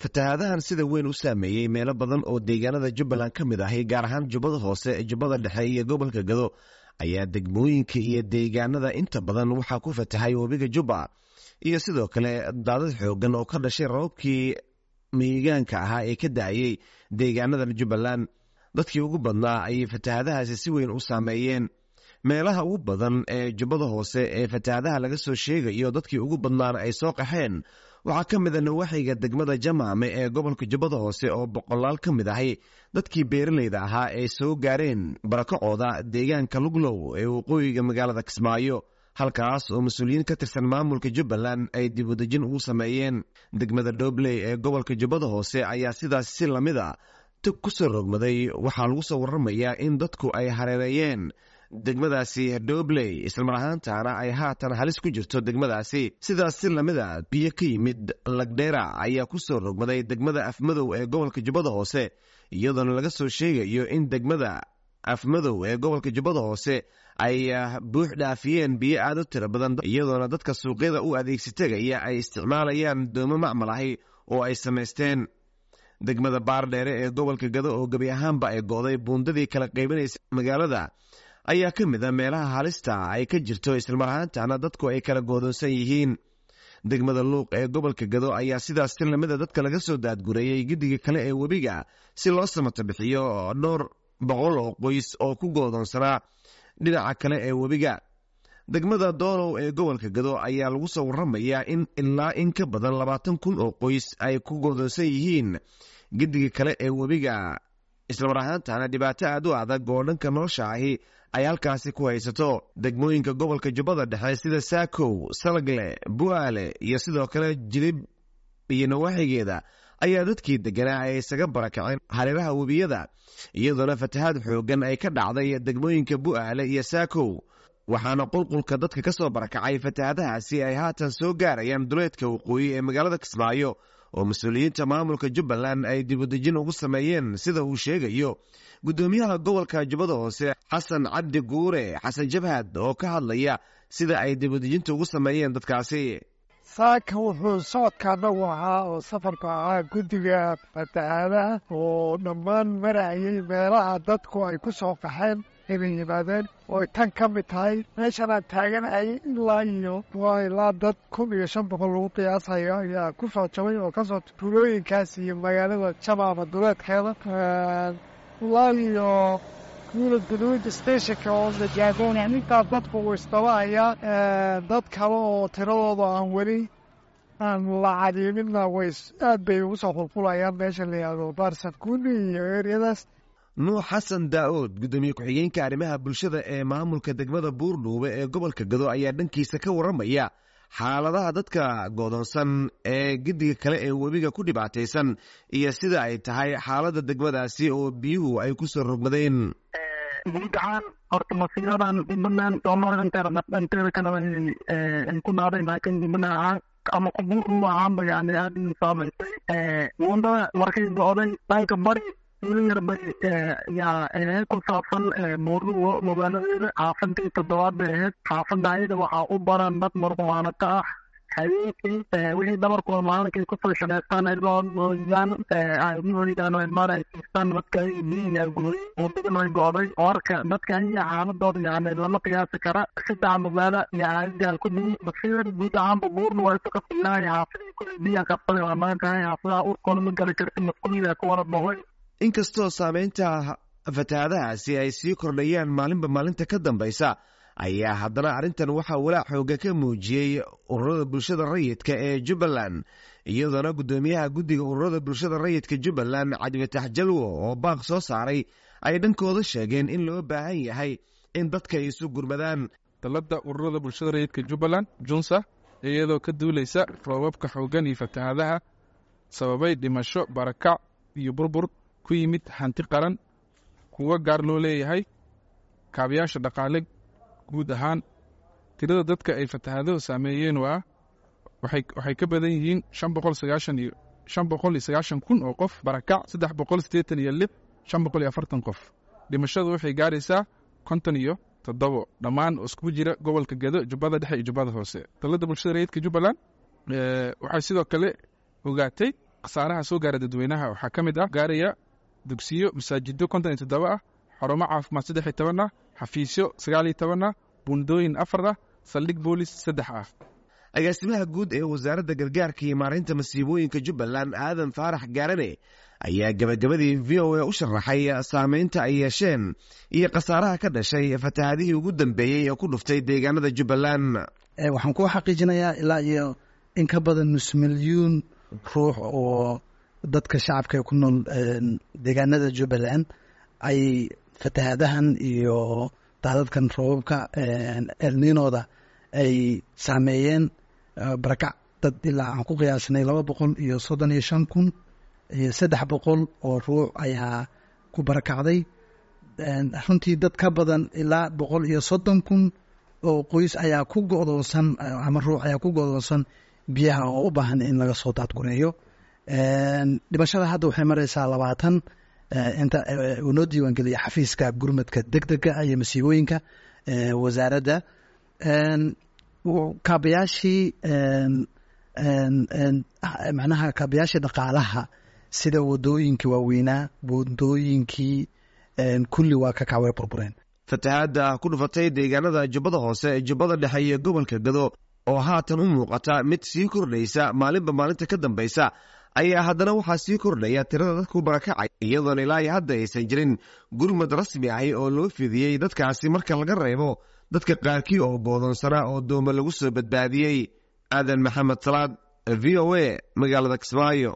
fatahaadahan sida weyn u saameeyey meelo badan oo deegaanada jubbaland ka mid ahi gaar ahaan jubbada hoose jubbada dhexe iyo gobolka gado ayaa degmooyinka iyo deegaanada inta badan waxaa ku fatahay webiga jubba iyo sidoo kale daadad xoogan oo ka dhashay rababkii miigaanka ahaa ee ka da-ayey deegaanadan jubbaland dadkii ugu badnaa ayay fatahaadahaasi si weyn u saameeyeen meelaha ugu badan ee jubbada hoose ee fatahaadaha laga soo sheegayo dadkii ugu badnaana ay soo qaxeen waxaa ka mid a nawaaxiga degmada jamaame ee gobolka jubbada hoose oo boqolaal ka mid ahi dadkii beeralayda ahaa ay soo gaareen barakacooda deegaanka luglow ee waqooyiga magaalada kismaayo halkaas oo mas-uuliyiin ka tirsan maamulka jubbaland ay dibudejin ugu sameeyeen degmada dhobley ee gobolka jubbada hoose ayaa sidaas si lamid a tug ku soo rogmaday waxaa lagu soo waramayaa in dadku ay hareereeyeen degmadaasi dhobley islamar ahaantaana ay haatan halis ku jirto degmadaasi sidaas si lamid a biyo ka yimid lagdheera ayaa ku soo rogmaday degmada afmadow ee gobolka jubbada hoose iyadoona laga soo sheegayo in degmada afmadow ee gobolka jubbada hoose ay buux dhaafiyeen biyo aad u tiro badan iyadoona dadka suuqyada u adeegsatagaya ay isticmaalayaan doomo macmal ahi oo ay samaysteen degmada baardheere ee gobolka gado oo gebi ahaanba ay go'day buundadii kala qaybinaysa magaalada ayaa ka mid a meelaha halista ay ka jirto islamar ahaantaana dadku ay kala goodoonsan yihiin degmada luuq ee gobolka gado ayaa sidaas si lamida dadka laga soo daadgureeyey giddiga kale ee webiga si loo samato bixiyo dhowr boqol oo qoys oo ku goodoonsanaa dhinaca kale ee webiga degmada doonow ee gobolka gado ayaa lagu soo waramayaa in ilaa in ka badan labaatan kun oo qoys ay ku goodoonsan yihiin giddiga kale ee webiga islamar ahaantaana dhibaato aad u adag oo dhanka nolosha ahi ay halkaasi ku haysato degmooyinka gobolka jubbada dhexe sida saakow salagle bu'aale iyo sidoo kale jilib iyo nawaaxigeeda ayaa dadkii deganaa ay isaga barakaceen hareeraha webiyada iyadoona fatahaad xoogan ay ka dhacday degmooyinka bu'aale iyo saakow waxaana qulqulka dadka ka soo barakacay fatahaadahaasi ay haatan soo gaarayaan duleedka waqooyi ee magaalada kismaayo oo mas-uuliyiinta maamulka jubbaland ay dibudejin ugu sameeyeen sida uu sheegayo guddoomiyaha gobolka jubbada hoose xasan cabdi guure xasan jabhad oo ka hadlaya sida ay dibudejinta ugu sameeyeen dadkaasi saaka wuxuu socodka anagu ahaa oo safarku ahaa guddiga fatahaadaha oo dhammaan marayay meelaha dadku ay ku soo qaxeen inay yimaadeen ooy tan ka mid tahay meeshan aan taaganahay ilaa iyo waa ilaa dad kun iyo shan boqol lagu qiyaasayo ayaa ku soo jabay oo kasoo tuulooyinkaas iyo magaalada jamaama duleedkeeda ilaa iyo guula guduud stationka oo lajaagoona intaas dadku uu isdabahayaa dad kale oo tiradooda aan weli aan la cadiiminna way aad bay ugu soo qulqulayaan meesha la yihahdo baarsan kuni iyo eryadaas nuux xasan daa'uud guddoomiye ku-xigeenka arrimaha bulshada ee maamulka degmada buurdhuube ee gobolka gado ayaa dhankiisa ka warramaya xaaladaha dadka goodoonsan ee giddiga kale ee webiga ku dhibaataysan iyo sida ay tahay xaaladda degmadaasi oo biyuhu ay ku soo rogmadeen guud ahaan horta masiiradan puntland soomaalia kale ay ku dhaaday laakiin puntland ama kubuurma ahaanba yani aad saamaysay wundada markay go-day dhanka bari yar bay yaa ku saabsan buurduwa magaaladeeda xaafadii toddobaad bay ahayd xaafadda ayada waxaa u baran dad marwaana ka ah habeenkii wixii dhabarkooda maalinkay kusoo shaqeystaan ilooyaan ilooyaan ilmaana ay siistaan dadka biyiga gooy waddadan way go'day warka dadka iyo xaaladooda yani lama qiyaasi kara saddex magaalo iyo aadigaan ku dhiyi basiir guud ahaanba buurna waa isu kafilaay xaafadii kulli biyan qabsaday waa maantahay xaafadaha urkooda ma gali karti masquulida ku wada boqoy inkastoo saameynta fatahaadahaasi ay sii kordhayaan maalinba maalinta ka dambaysa ayaa haddana arrintan waxaa walaac xooga ka muujiyey ururada bulshada rayidka ee jubbaland iyadoona guddoomiyaha guddiga ururada bulshada rayidka jubbaland cabdifatax jalwo oo baaq soo saaray ay dhankooda sheegeen in loo baahan yahay in dadka ay isu gurmadaan dalladda ururada bulshada rayidka jubbaland junsa iyadoo ka duulaysa roobabka xoogan iyo fatahaadaha sababay dhimasho barakac iyo burbur ku yimid hanti qaran kuwa gaar loo leeyahay kaabayaasha dhaqaale guud ahaan tirada dadka ay fatahaaduhu saameeyeen waa waxay ka badan yihiin shan boqol sagaashan iyo shan boqol iyo sagaashan kun oo qof barakac saddex boqol siddeetan iyo lix shan boqol iyo afartan qof dhimashadu waxay gaaraysaa konton iyo toddobo dhammaan oo iskugu jira gobolka gedo jubbada dhexe iyo jubbada hoose dalladda bulshada rayidka jubbaland waxay sidoo kale ogaatay khasaaraha soo gaara dadweynaha waxaa ka mid ah gaaraya dugsiyo masaajido konton iyo toddoba ah xarumo caafimaad saddex iyo toban ah xafiisyo sagaal iyo toban ah bundooyin afar ah saldhig boolis saddex ah agaasimaha guud ee wasaaradda gargaarka iyo maareynta masiibooyinka jubbaland aadan faarax gaarane ayaa gabagabadii v o a u sharaxay saameynta ay yeesheen iyo khasaaraha ka dhashay fatahaadihii ugu dambeeyey ee ku dhuftay deegaanada jubbaland waxaan ku xaqiijinayaa ilaa iyo in ka badan nus milyuun ruux oo dadka shacabka ku nool deegaanada jubbaland ay fatahaadahan iyo daadadkan roobabka elninooda ay saameeyeen barakac dad ilaa aan ku qiyaasnay laba boqol iyo soddon iyo shan kun iyo saddex boqol oo ruux ayaa ku barakacday runtii dad ka badan ilaa boqol iyo soddon kun oo qoys ayaa ku go'doonsan ama ruux ayaa ku go'doonsan biyaha oo u baahan in laga soo daadgureeyo dhimashada hadda waxay mareysaa labaatan inta uu noo diiwaangeliya xafiiska gurmadka deg dega iyo masiibooyinka wasaaradda kaabayaashii macnaha kaabayaashii dhaqaalaha sida wadooyinkii waaweynaa wadooyinkii kulli waa ka kacway burbureen fatahaadda ku dhufatay deegaanada jubbada hoose jubbada dhexe iyo gobolka gado oo haatan u muuqata mid sii kordhaysa maalinba maalinta ka dambaysa ayaa haddana waxaa sii kordhaya tirada dadku barakacay iyadoona ilaa iyo hadda aysan jirin gurmad rasmi ahi oo loo fidiyey dadkaasi marka laga reebo dadka qaarkii oo goodoonsanaa oo dooma lagu soo badbaadiyey aadan maxamed salaad v o a magaalada kismaayo